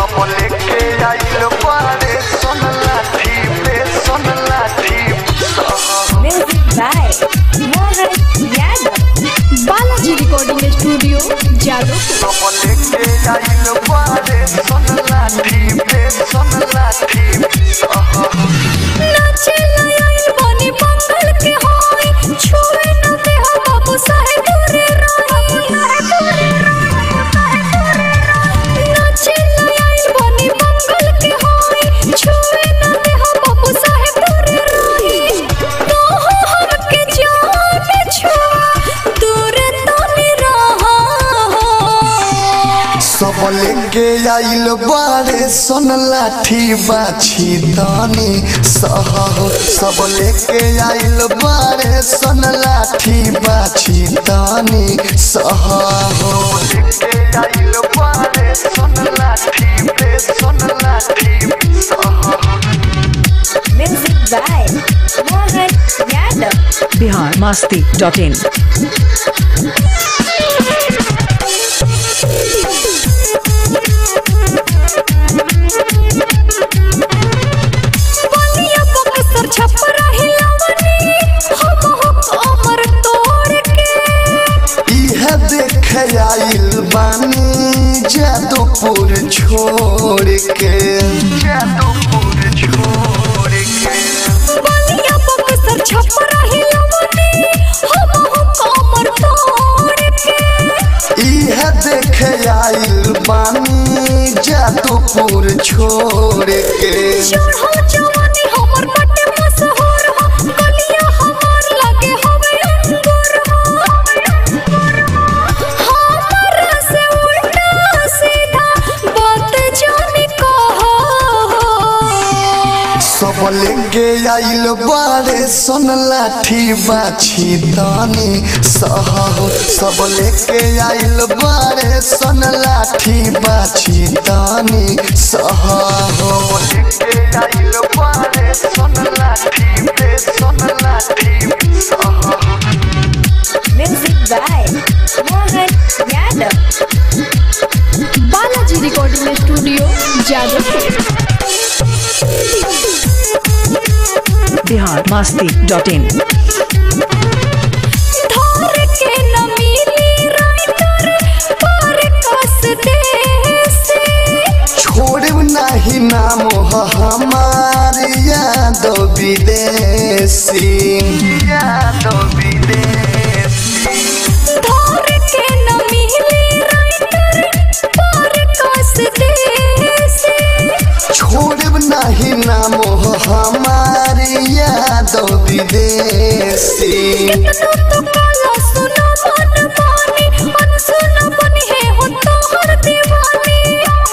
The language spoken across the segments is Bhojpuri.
सब लेके आइल बारे सन लाठी पे सन लाठी सह Music by Mohan Yadav. Balaji recording studio Jadavpur सब लेके आइल बारे सन लाठी पे सन लाठी सह नाचे लायल बनी बंगल के होई छुए न दे हो बाबू साहेब रे नाचे लायल बनी बंगल के होई छुए न दे हो बाबू साहेब रे तो हो हमके जान छुआ दूर तनी रहा सब लेके आइल बारे सन लाठी बाछी दानी सह सब लेके आइल बारे सन लाठी बाछी दानी सह लेके आइल बारे सन लाठी पे सन लाठी सह Music by Mohan Yadav. Bihar Masti dot in Ballia Buxar Chhapra हिलावनी हम हो कमर तोड़ के इह देख आइल बानी जादूपुर छोड़ के जादूपुर छोड़ के बलिया बक्सर छपरा हिलावनी हम हो कमर तोड़ के इह देख आइल बानी जादूपुर छोड़ के चढ़ो जवानी हमर बटे मशहूर हो कलिया हमर लगे होवे अंगूर हो हमरा से उल्टा सीधा बात जानी कहो सब लेके आइल बारे सन लाठी बाछी दानी सह सब लेके आइल बारे सन लाठी बाछी दानी सह लेके आइल बारे सन लाठी पे सन लाठी सह Music by Mohan Yadav. Balaji recording studio Jadavpur Bihar Masti dot in धर के न मिली राइटर पर कस देसी छोड़ब नहीं नाम ह हमार यादव विदेशी यादव विदेशी धर के न मिली राइटर पर कस देसी छोड़ब नहीं नाम ह हमार यादव विदेशी कितनो तो काला सुना मन पानी अनसुना बनी है हो तोहर दीवानी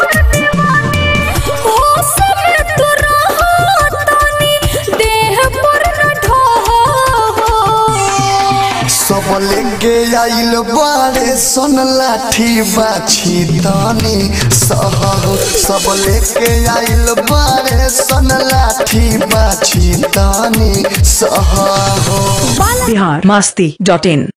हो समय तो रहा तानी देह पर न ढहो सब लेके आइल बारे सन लाठी बाछी दानी सह सब लेके आइल बारे सन लाठी बाछी दानी सह बिहार मस्ती डॉट इन